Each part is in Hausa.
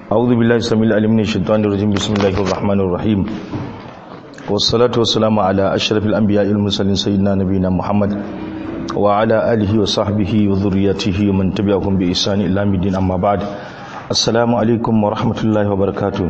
أعوذ بالله السميع العليم من الشيطان الرجيم بسم الله الرحمن الرحيم والصلاة والسلام على أشرف الأنبياء المرسلين سيدنا نبينا محمد وعلى آله وصحبه وذريته ومن تبعهم بإحسان إلى يوم الدين أما بعد السلام عليكم ورحمة الله وبركاته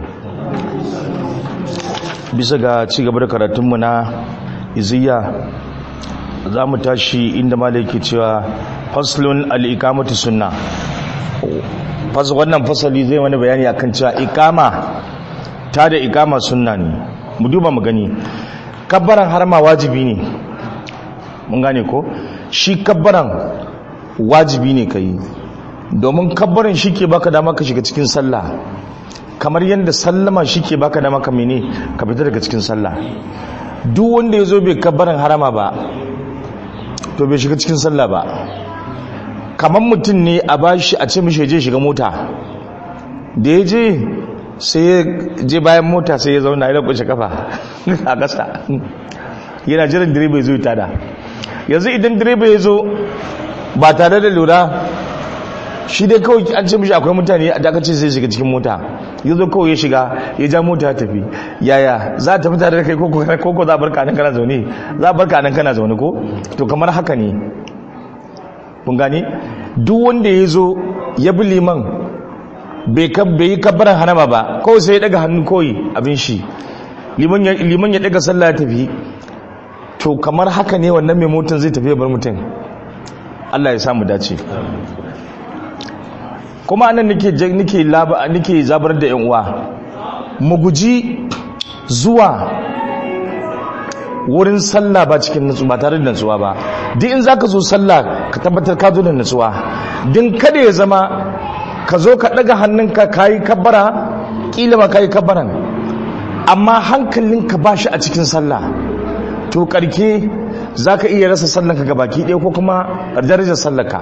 bisa ga cigaba da karatunmu na iziya za mu tashi inda malaki cewa faslun al'ikamatu sunna wannan fasali zai wani bayani akan cewa ikama ta da ikama sunna ne mu duba mu gani kabbaran harma wajibi ne mun gane ko shi kabbaran wajibi ne ka yi domin kabbaran shi ke baka dama ka shiga cikin sallah kamar yadda sallama shi ke baka dama ka mene ka fita daga cikin sallah duk wanda ya zo bai kabbaran harama ba to bai shiga cikin sallah ba kamar mutum ne a bashi a ce mishi je shiga mota da ya je sai ya je bayan mota sai ya zauna ya kushe kafa a ƙasa yana jiran direba ya zo tada yanzu idan direba ya zo ba tare da lura shi dai kawai an ce mishi akwai mutane a dakace sai shiga cikin mota ya zo kawai ya shiga ya ja mota ya tafi yaya za a tafi tare da kai koko za a barka nan kana zaune za a barka nan kana zaune ko to kamar haka ne kun gane duk wanda ya zo ya bi liman bai yi kabbaran hanama ba kawai sai ya daga hannu kawai abin shi liman ya daga sallah ya tafi to kamar haka ne wannan mai motan zai tafi ya bar mutum Allah ya samu dace kuma anan nake nake nake zabar da yan uwa mu guji zuwa wurin sallah ba cikin nutsu ba tare da nutsuwa ba duk in zaka zo sallah ka tabbatar ka zo da nutsuwa din kada ya zama ka zo ka daga hannunka kayi kabbara kila ma kayi kabbaran amma hankalinka ba shi a cikin sallah to karke zaka iya rasa sallanka gabaki ɗaya ko kuma darajar sallarka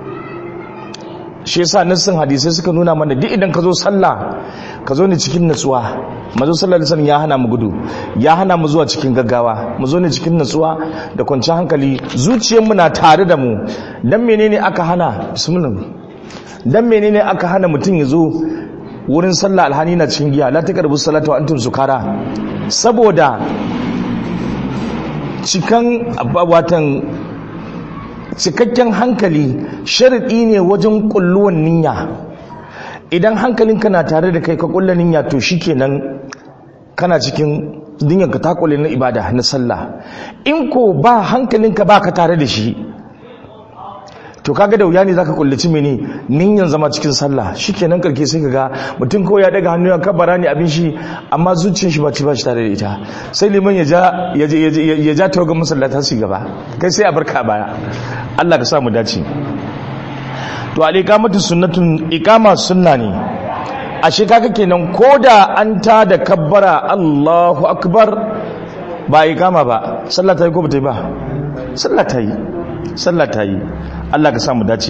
shi yasa nassin hadisai suka nuna mana duk idan ka zo sallah ka zo ne cikin natsuwa mazo sallar lisan ya hana mu gudu ya hana mu zuwa cikin gaggawa mu zo ne cikin natsuwa da kwanciyar hankali zuciyarmu na tare da mu dan menene aka hana bismillah dan menene aka hana mutum ya zo wurin sallah alhani na cikin giya la taqrabu salata wa antum sukara saboda cikan watan cikakken hankali sharaɗi ne wajen ƙulluwan niyya idan hankalinka na tare da kai ka ƙulla niyya to shikenan kana cikin dinyanka ta ƙulle na ibada na sallah in ko ba hankalinka ba ka tare da shi to kaga da wuya ne zaka kullaci mene niyyan zama cikin sallah shikenan karke sai kaga mutum kawai ya daga hannu ya kabara ne abin shi amma zuciyar shi ba ci ba shi tare da ita sai liman ya ja ya ya ja tawaga masallata su gaba kai sai a barka baya Allah ka sa mu dace to al-iqamatu sunnatun iqama sunna ne ashe kaga kenan koda an ta da kabbara Allahu akbar ba iqama ba sallah ta yi ko ba ta yi ba sallah ta yi sallah ta yi Allah ka samu dace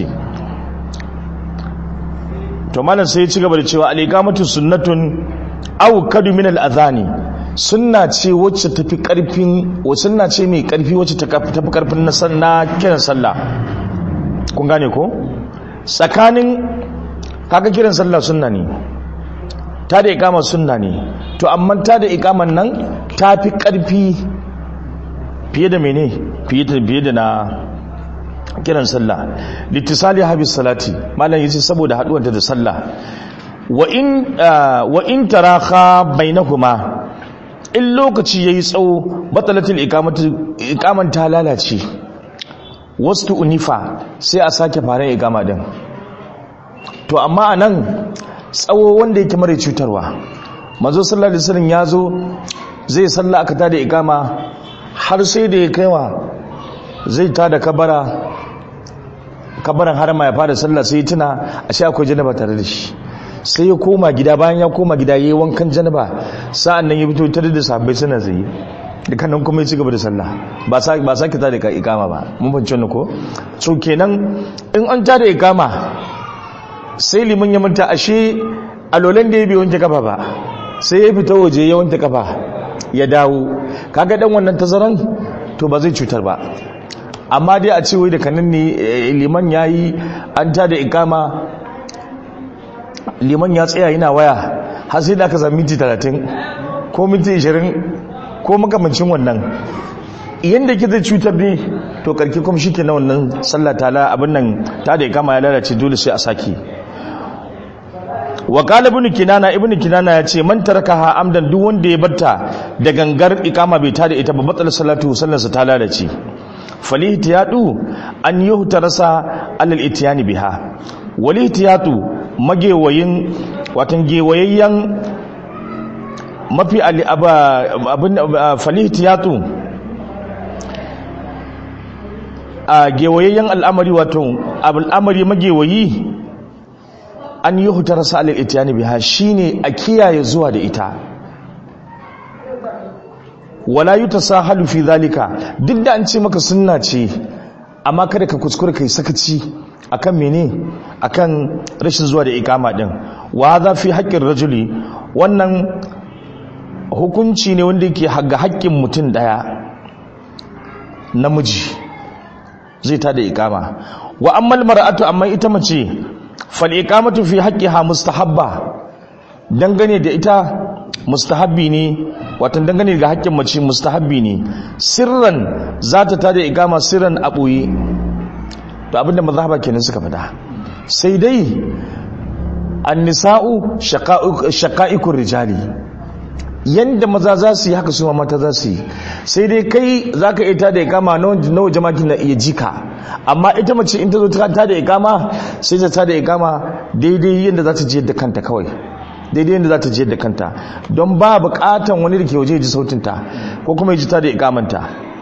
to malam sai ya ci gaba da cewa al-iqamatu sunnatun aw kadu min al-adhani sunna ce wacce tafi karfin wa sunna ce mai karfi wacce tafi karfin na sanna kiran sallah kun gane ko tsakanin kaga kiran sallah sunna ne ta da iqama sunna ne to amma ta da iqaman nan tafi karfi fiye da mene fiye da na kiran sallah littisali habis salati malam yace saboda haduwanta da sallah wa in wa in taraha bainahuma in lokaci yayi tsawo batalatul iqamatu iqaman ta lalace wastu unifa sai a sake fara iqama din to amma anan tsawo wanda yake mara cutarwa manzo sallallahu alaihi wasallam yazo zai sallah aka tada iqama har sai da ya kaiwa zai tada kabara kabaran harama ya fara sallah sai tuna a sha akwai janaba tare da shi sai ya koma gida bayan ya koma gida yayi wankan janaba sa'an nan ya fito tare da sahabbai suna zai dukan nan kuma ya ci gaba da sallah ba sa ba sake ta da ikama ba mun fahimci wannan ko so kenan in an ta da ikama sai liman ya manta ashe alolan da ya bi wanke kafa ba sai ya fita waje ya wanke kafa ya dawo kaga dan wannan tazaran to ba zai cutar ba amma dai a ce wai da kanin ne liman ya yi an ta da ikama liman ya tsaya yana waya har sai da aka sami minti 30 ko minti 20 ko makamancin wannan yadda ke zai cutar ne to karki kuma shi ke na wannan sallah ta abin nan ta da kama ya lalace dole sai a sake wa qala ibn kinana ibn kinana ya ce man tarakaha amdan duk wanda ya barta da gangar ikama bai tada ita ba batal salatu sallarsa ta lalace falihtiyatu an yuhtarasa alal itiyani biha walihtiyatu magewayin watan gewayayyen mafi abin falihtiyatu a gewayayyen al'amari wato al'amari magewayi an yi hutar sa'alar itiyani biha shine a kiyaye zuwa da ita wala yi ta sa fi zalika duk da an ce maka sunna ce amma kada ka kuskure kai sakaci akan mene akan rashin zuwa da ikama din wa za fi haƙƙin rajuli wannan hukunci ne wanda yake ga haƙƙin mutum ɗaya namiji zai tada ikama wa ammal mar'atu amma ita mace fal iqamatu fi haqqiha mustahabba dangane da ita mustahabbi ne watan dangane ga haƙƙin mace mustahabbi ne sirran za ta tada ikama sirran a ɓoye to abinda mazhaba kenan suka fada sai dai annisa'u shaqa'ikur rijali yanda maza za su yi haka su mata za su yi sai dai kai za ka ita da ikama na waje maki na iya jika amma ita mace in ta zo ta da ikama sai ta da ikama daidai yadda za ta ji yadda kanta kawai daidai yadda za ta ji yadda kanta don ba bukatan wani da ke waje ji sautinta ko kuma ya ji ta da ikamanta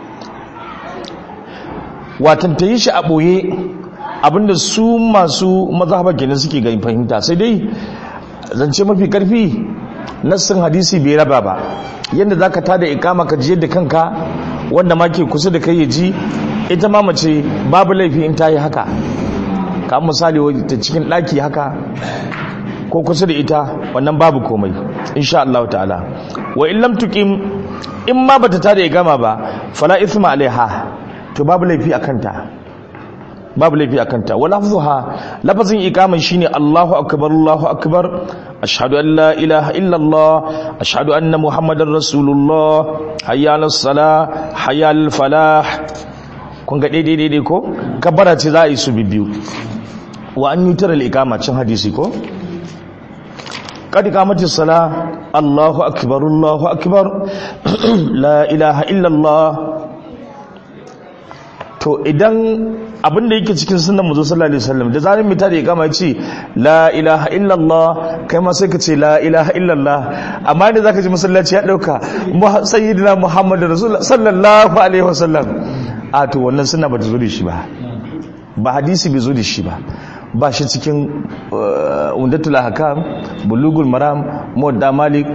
watan ta yi shi a ɓoye abinda su masu mazhabar kenan suke ga fahimta sai dai zance mafi karfi nassin hadisi bai raba ba yadda za ka tada ikama ka ji da kanka wanda ma ke kusa da kai ya ji ita ma mace babu laifi in ta yi haka ka misali ta cikin ɗaki haka ko kusa da ita wannan babu komai insha Allah ta'ala wa in lam tuqim in ma bata tada ikama ba fala ithma alaiha to babu laifi akan ta babu laifi akan ta wa lafzuha lafazin ikaman shine Allahu akbar Allahu akbar ashhadu an la ilaha illa Allah ashhadu anna muhammadar rasulullah hayya alas sala hayya al falah kun ga daidai daidai ko kabbara ce za a yi su bibiyu wa an yutar al ikama cin hadisi ko qad qamatis sala Allahu akbar Allahu akbar la ilaha illa Allah to idan abin da yake cikin sunan muzo sallallahu alaihi wasallam da zarin mita da ya gama ce la ilaha illallah kai ma sai ka ce la ilaha illallah amma da zaka ji masallaci ya dauka sayyidina muhammad rasulullah sallallahu alaihi wasallam a to wannan sunna ba ta zo da shi ba ba hadisi bai zo da shi ba ba shi cikin undatul ahkam bulugul maram muwadda malik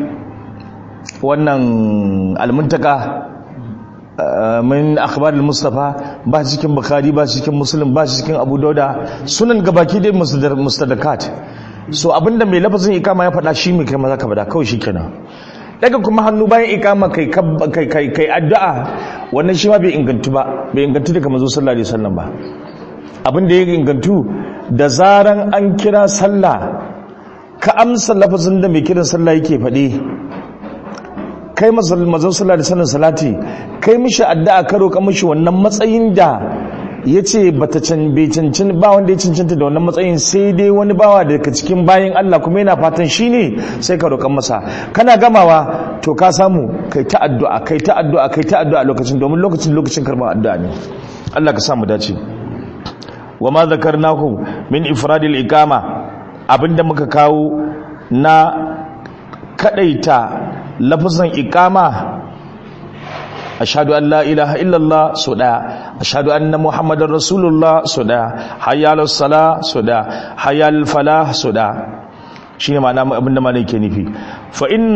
wannan almuntaka min akhbar al-mustafa ba cikin bukhari ba cikin muslim ba cikin abu dauda sunan gabaki dai mustadakat so abinda mai lafazin ikama ya faɗa shi mai kai maza ka faɗa kawai shikenan daga kuma hannu bayan ikama kai kai kai kai addu'a wannan shi ma bai ingantu ba bai ingantu daga manzo sallallahu alaihi wasallam ba abinda ya ingantu da zaran an kira sallah ka amsa lafazin da mai kiran sallah yake faɗi kai mazan sallah da sanin salati kai mishi addu'a ka roƙa mishi wannan matsayin da ya ce ba ta bai cancin ba wanda ya cancanta da wannan matsayin sai dai wani bawa daga cikin bayan Allah kuma yana fatan shi ne sai ka roƙan masa kana gamawa to ka samu kai ta addu'a kai ta addu'a kai ta addu'a lokacin domin lokacin lokacin karɓar addu'a ne Allah ka samu dace wa ma zakarnahu min ifradil iqama abinda muka kawo na kadaita lafazan ikama ashhadu an la ilaha illallah so daya ashhadu anna muhammadar rasulullah so daya hayyal sala so daya hayyal falah so daya shine ma'ana abinda malai ke nufi fa in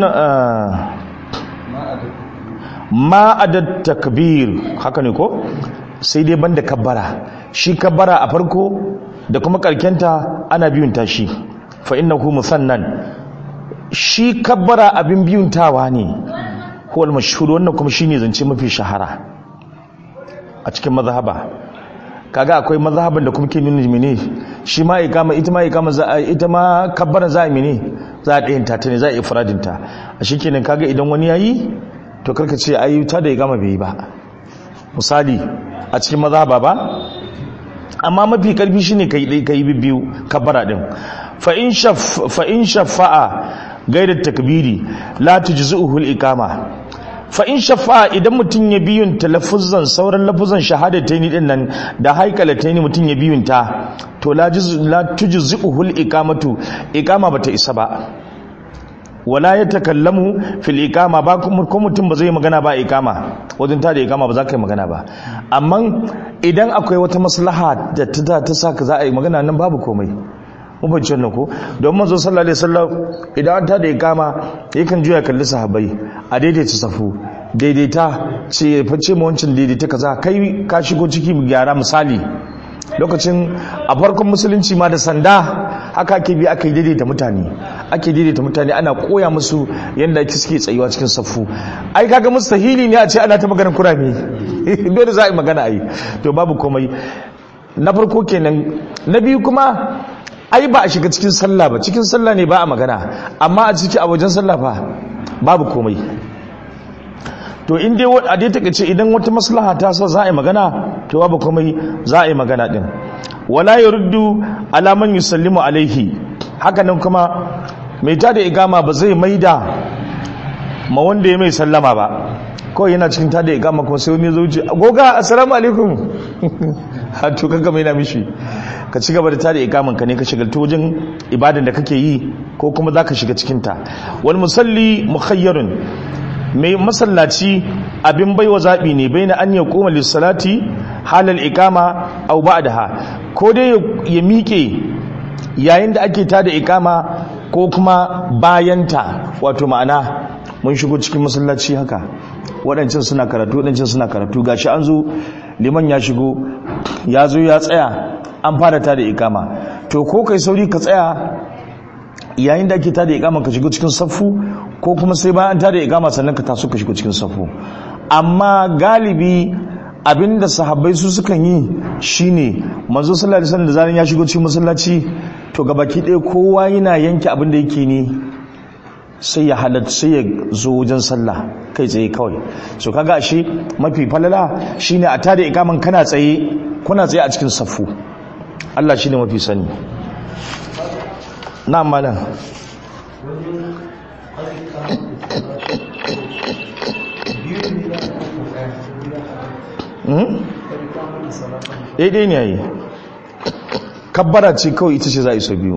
ma adat takbir haka ne ko sai dai banda kabbara shi kabbara a farko da kuma karkenta ana biyun tashi fa innahu musannan shi kabbara abin biyuntawa ne huwal mashhur wannan kuma shine zance mafi shahara a cikin mazhaba kaga akwai mazhabin da kuma ke nuna mene shi ma ikama ita ma ikama za a ita ma kabbara za a mene za a ɗayin ta ne za a ifradin ta a shikenan kaga idan wani yayi to karka ce ai ta da ikama bai yi ba misali a cikin mazhaba ba amma mafi karfi shine kai dai kai biyu kabbara din fa in shaf fa in shafa'a gaidat takbiri la tujzuhu al-iqama fa in shafa'a idan mutun ya biyun talaffuzan sauran lafuzan shahadataini din nan da haikalataini mutun ya biyun ta to la juz la tujzuhu al-iqamatu iqama bata isa ba wala ya takallamu fil iqama ba kuma ko mutum ba zai magana ba iqama wajen ta da iqama ba za ka yi magana ba amma idan akwai wata maslaha da ta ta saka za a yi magana nan babu komai mun bace wannan ko don manzo sallallahu alaihi wasallam idan ta da iqama yakan juya kalli sahabbai a daidaita safu daidaita ce fice mu wancin daidaita kaza kai ka shigo ciki mu gyara misali lokacin a farkon musulunci ma da sanda haka ake bi aka yi daidaita mutane ake daidaita mutane ana koya musu yadda ake suke tsayuwa cikin safu ai kaga mustahili ne a ce ana ta maganar kurame dole za a yi magana ai to babu komai na farko kenan na biyu kuma ai ba a shiga cikin sallah ba cikin sallah ne ba a magana amma a ciki a wajen sallah fa babu komai to in dai a dai take ce idan wata maslaha ta sa za a yi magana to babu komai za a yi magana din wala yurdu ala man yusallimu alaihi haka nan kuma mai tada igama ba zai maida ma wanda ya mai sallama ba kawai yana cikin tada igama kuma sai wani zauce goga assalamu alaikum ha to kanka mai na mishi ka ci gaba da tada igaman ka ne ka shigalta wajen ibadan da kake yi ko kuma za ka shiga cikinta wani musalli mukhayyarun mai masallaci abin baiwa zaɓi ne bai na an ya koma lissalati halal ikama au ba'daha ko dai ya miƙe yayin da ake tada ikama ko kuma bayanta wato ma'ana mun shigo cikin masallaci haka waɗancan suna karatu waɗancan suna karatu gashi an zo liman ya shigo ya zo ya tsaya an fara tada ikama to ko kai sauri ka tsaya yayin da ake tada ikama ka shigo cikin saffu ko kuma sai bayan tada ikama sannan ka taso ka shigo cikin saffu amma galibi abinda sahabbai su sukan yi shine manzo sallallahu alaihi wasallam da zaran ya shigo cikin masallaci to gabaki ɗaya kowa yana yanke abin da yake ne sai ya halatta sai ya zo wajen sallah kai tsaye kawai so kaga ashe mafi falala shine a tada ikaman kana tsaye kuna tsaye a cikin saffu Allah shine mafi sani na malam daidai ne yayi kabbara ce kawai ita ce za a iso biyu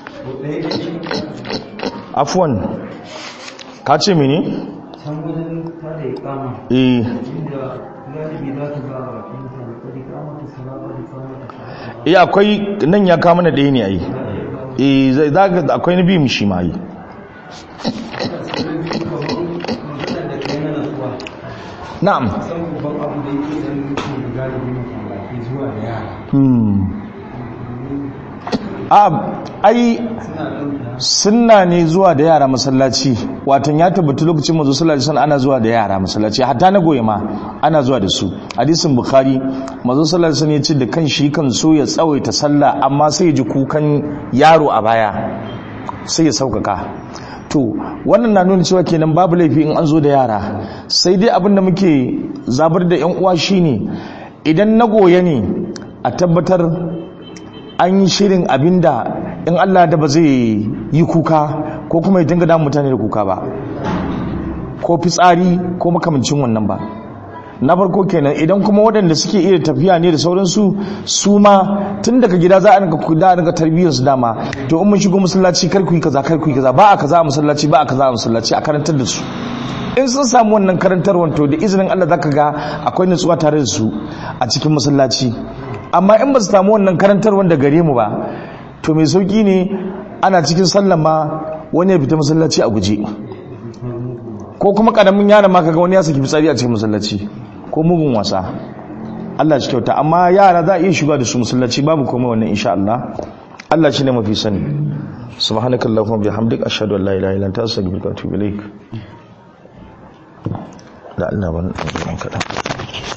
afuwan ka ce mini? can wajen tada ikama eh inda galibi za ka ga mutane kadi kama ta salama da kama ta salama eh akwai nan ya kama na ɗaya ne yayi eh zai zaga akwai na biyu mishi ma yi maganar da kai na nasuwa na'am san babban abu da yake dan mutum da galibi mutum zuwa da yara hmm a ai suna ɗauka sunna ne zuwa da yara masallaci watan ya tabbata lokacin manzo sallallahu alaihi wasallam ana zuwa da yara masallaci hatta na goye ma ana zuwa da su hadisin bukhari manzo sallallahu alaihi wasallam ya ce da kan shi kan so ya tsawaita sallah amma sai ya ji kukan yaro a baya sai ya saukaka to wannan na nuna cewa kenan babu laifi in an zo da yara sai dai abin da muke zabar da yan uwa shine idan na goye ne a tabbatar an yi shirin abinda in Allah da ba zai yi kuka ko kuma ya dinga damun mutane da kuka ba ko fitsari ko makamancin wannan ba na farko kenan idan kuma waɗanda suke iya tafiya ne da sauransu su ma tun daga gida za a rinka kuda rinka tarbiyyar su dama to in mun shigo masallaci kar ku yi kaza kar ku yi kaza ba a kaza a masallaci ba a kaza a masallaci a karantar da su in sun samu wannan karantarwar to da izinin Allah zaka ga akwai nutsuwa tare da su a cikin masallaci amma in ba su samu wannan karantarwar da gare mu ba to mai sauki ne ana cikin sallan ma wani ya fita masallaci a guje ko kuma karamin yaron ma kaga wani ya saki fitsari a cikin masallaci ko mugun wasa Allah shi kyauta amma yara za a iya shiga da su masallaci babu komai wannan insha Allah Allah shine mafi sani subhanakallahumma bihamdika ashhadu an la ilaha illa anta astaghfiruka wa atubu ilaik da Allah ban kaɗan